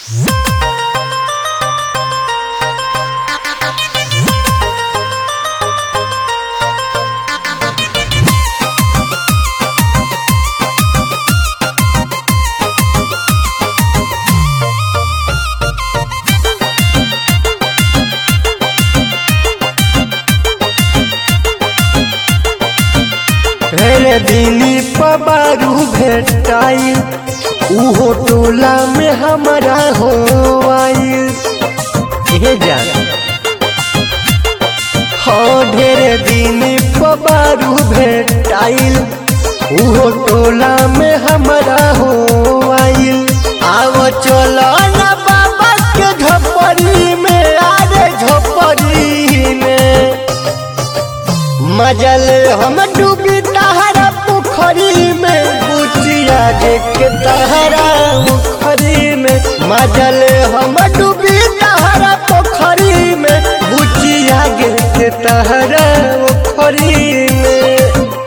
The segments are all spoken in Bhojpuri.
रे दिनी पबारू भेटाई उहो टोला में हमारा हो आई हे जान हाँ ढेरे दिन पबारू भेटाइल उहो टोला में हमारा हो आइल आव चलो ना बाबा के झोपड़ी में आरे झोपड़ी में मजल हम डूबी तहरा पोखरी में बुचिया के तहरा मुखरी में मजल हम डूबी तहरा पोखरी में बुचिया के तहरा मुखरी में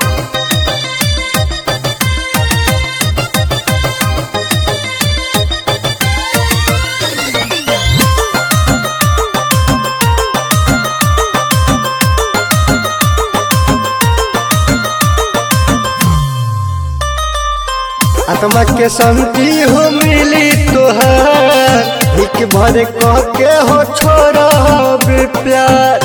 आत्मा के शांति हो मिली तोहार हिक भर कह के हो छोड़ा प्यार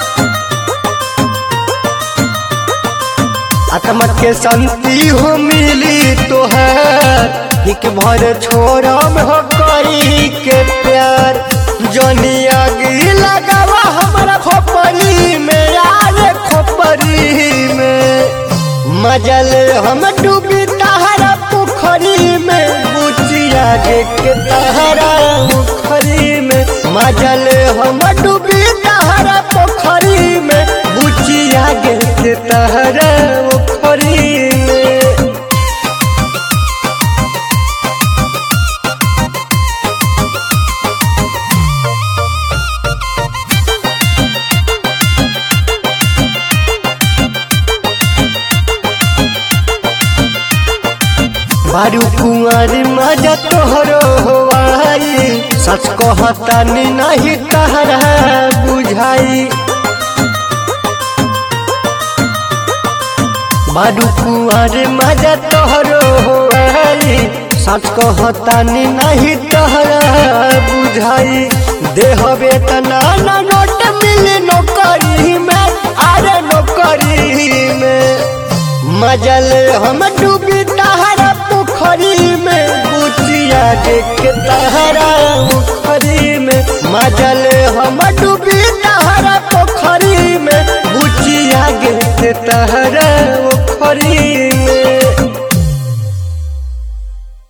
आत्मा के शांति हो मिली तोहार हिक भर छोड़ा हो कई के प्यार जनी आगी लगावा हमारा खोपड़ी में यार खोपड़ी में मजल हम डूबी तहरा पोखरी में बुचिया के तहरा मुखरी में मजल हम डूबी तहरा पोखरी में बुचिया के तहरा मुखरी में बारू कुंवर मजा तोहरो होवाई सच कहतानी नहीं तहरा बुझाई बारू कुंवर मजा तोहरो होवाई सच कहतानी नहीं तहरा बुझाई देह वेतना ना नोट मिली नौकरी में अरे नौकरी में मजल हम डूबी तहरा पोखरी में बुचिया के तहरा मुखरी में मजल हम डूबी तहरा पोखरी में बुचिया के तहरा मुखरी